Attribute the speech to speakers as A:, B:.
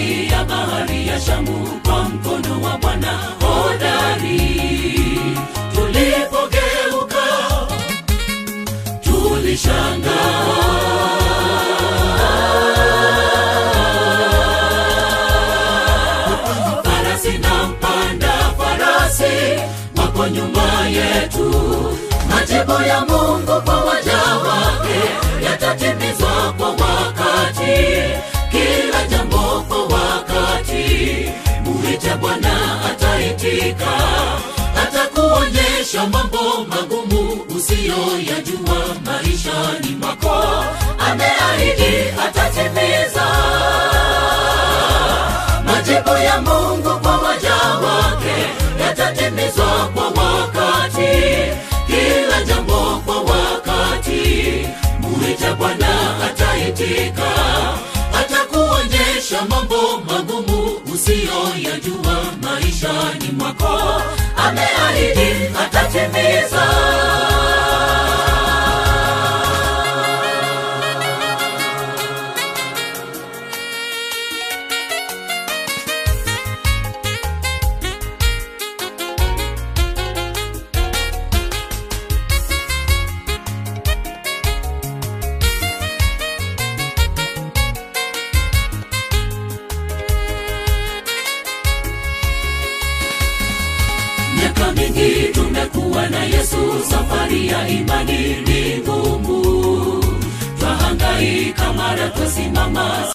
A: ya bahari ya Shamu kwa mkono wa Bwana hodari. Tulipogeuka tulishangaa. Farasi na mpanda farasi wako nyuma yetu. Majibu ya Mungu kwa waja wake yatatimizwa kwa wakati, kila jambo kwa wakati. Muite Bwana ataitika, atakuonyesha mambo magumu usiyoyajua maishani mwako. Ameahidi atatimiza majibu ya Mungu kwa waja wake yatatimizwa kwa wakati, kila jambo kwa wakati. Muite Bwana ataitika, atakuonyesha mambo magumu usiyoyajua maishani mwako. Ameahidi atatimiza. Miaka mingi tumekuwa na Yesu, safari ya imani ni ngumu, twahangaika mara twasimama